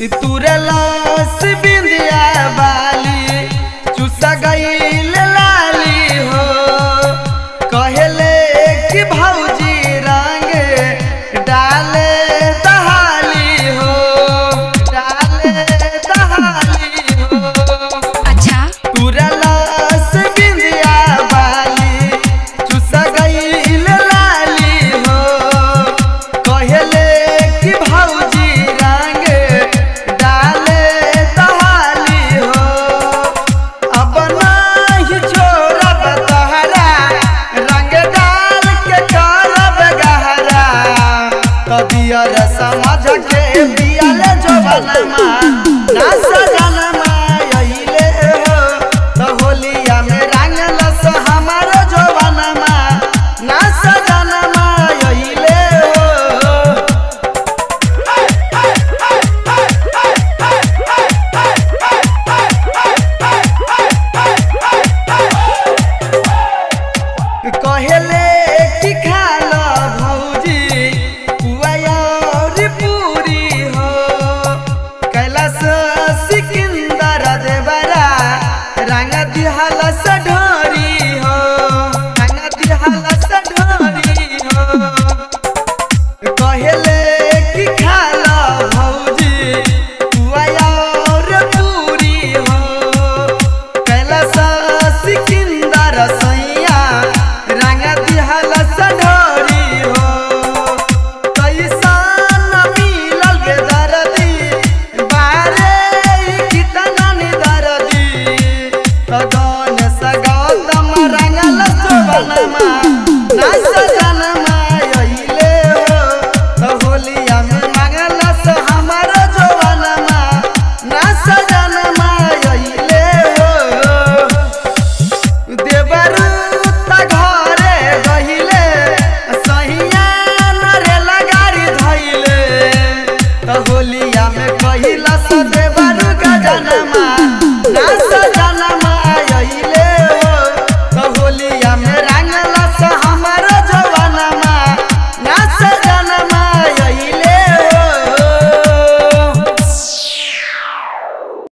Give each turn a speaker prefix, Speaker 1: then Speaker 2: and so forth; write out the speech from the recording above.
Speaker 1: तुरलस बिंदिया बाली चुसा गईल लाली हो कहले कि भौजी रंग डाले दहाली हो डाले दहाली हो
Speaker 2: अच्छा
Speaker 1: तुरलस बिंदिया बाली चुसा गईल लाली हो कहले कि भौजी रंग डाले दहाली हो अब नाही छोड़ब तहरा रंग डाल के करब गहरा तो दियर समझ के बियल जवनमा ना सजनमा अइले हो तो होलिया में रंगलस हमार जवनमा ना सजनमा अइले हो कहले कि खाल भौजी पुआर पूरी हो कैलाश सिकंदर देवरा रंग दिहल ढोरी हो रंग दिहल ढोरी हो कहले कि खाल भौजी पुआर पूरी हो कैलाश सिकंदर सैया रंग दिहल ढोरी हो कैसन मिलल गे दर्दी बारे ई कितना नि दर्दी तदन सगौतम रंगल शोभनमा ना सजनमा अइले हो तो होलिया में मंगलस हमर जवनमा ना सजनमा अइले हो देवरू त घरे गहिले सहिया नरेला गाड़ी धैले त होलिया में कहिला स देवरू गजनमा